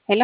ሄሎ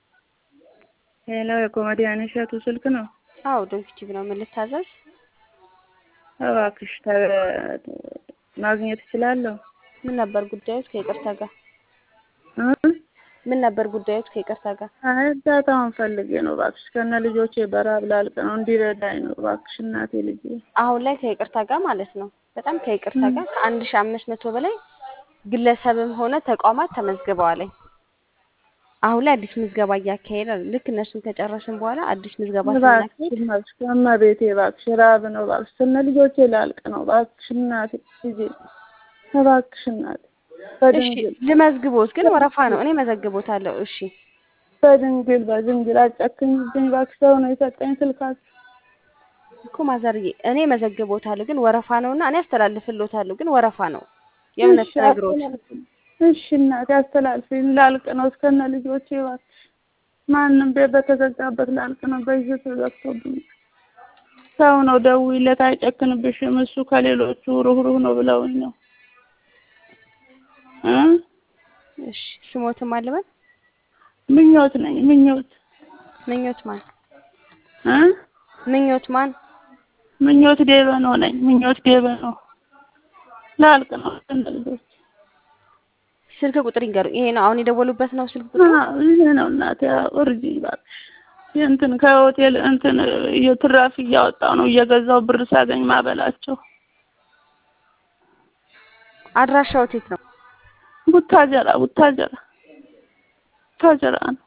ሄሎ የኮሜዲያን እሸቱ ስልክ ነው? አዎ ዶንኪቲቭ ነው። ምን ልታዘዝ? እባክሽ ተ- ማግኘት እችላለሁ? ምን ነበር ጉዳዮት? ከይቅርታ ጋር እ? ምን ነበር ጉዳዮት? ከይቅርታ ጋር አይ እርዳታውን ፈልጌ ነው እባክሽ። ከነ ልጆቼ በራብ ላልቅ ነው እንዲረዳኝ ነው እባክሽ እናቴ ልጄ። አሁን ላይ ከይቅርታ ጋር ማለት ነው። በጣም ከይቅርታ ጋር ከአንድ ሺ አምስት መቶ በላይ ግለሰብም ሆነ ተቋማት ተመዝግበዋለኝ። አሁን ላይ አዲስ ምዝገባ እያካሄደ ነው። ልክ እነሱን ከጨረስን በኋላ አዲስ ምዝገባ እባክሽ ስናካሄድ እባክሽ ከእመቤቴ እባክሽ ራብ ነው እባክሽ ከነ ልጆቼ ላልቅ ነው እባክሽ እናቴ ልጄ እባክሽ እናቴ እሺ በድንግል ልመዝግቦት፣ ግን ወረፋ ነው። እኔ መዘግቦታለሁ። እሺ በድንግል በድንግል አጨክኝብኝ እባክሽ። ሰው ነው የሰጠኝ ስልካችሁ። እኮ ማዘርዬ እኔ መዘግቦታለሁ፣ ግን ወረፋ ነውና እኔ አስተላልፍሎታለሁ፣ ግን ወረፋ ነው። የእውነት እሺ ነግሮት አስተላልፊ። እሺ እናቴ አስተላልፊኝ። ላልቅ ነው እስከነ ልጆቼ እባክሽ። ማንም ቤት በተዘጋበት ላልቅ ነው። በይዘት ተዘግቶብኝ ሰው ነው ደውይለት፣ አይጨክንብሽም። እሱ ከሌሎቹ ሩህሩህ ነው ብለውኝ ነው እ እሺ ስሞትም አለበት ምኞት ነኝ ምኞት ምኞት ማን እ ምኞት ማን ምኞት ዴበኖ ነኝ ምኞት ዴበኖ ላልቅ ነው እስከነ ልጆቼ። ስልክ ቁጥር ይንገሩ። ይሄ ነው አሁን የደወሉበት ነው ስልክ ቁጥር። አዎ ይሄ ነው እናቴ። እርጂ እባክሽ። እንትን ከሆቴል እንትን የትራፊ እያወጣው ነው እየገዛው ብር ሳገኝ ማበላቸው። አድራሻው የት ነው? ቡታጀራ ቡታጀራ ቡታጀራ ነው።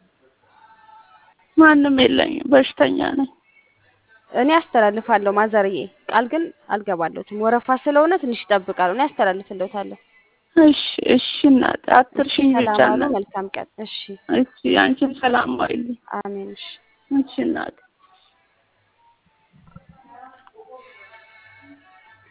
ማንም የለኝም፣ በሽተኛ ነኝ። እኔ አስተላልፋለሁ ማዘርዬ፣ ቃል ግን አልገባለሁትም። ወረፋ ስለሆነ ትንሽ ይጠብቃሉ። እኔ አስተላልፍለታለሁ። እሺ እሺ እናቴ አትርሽኝ ብቻ ሰላም ዋሉ። እናቴ። መልካም ቀን። እሺ እሺ አንቺም ሰላም ዋይልኝ። አሜን። እሺ እሺ እናቴ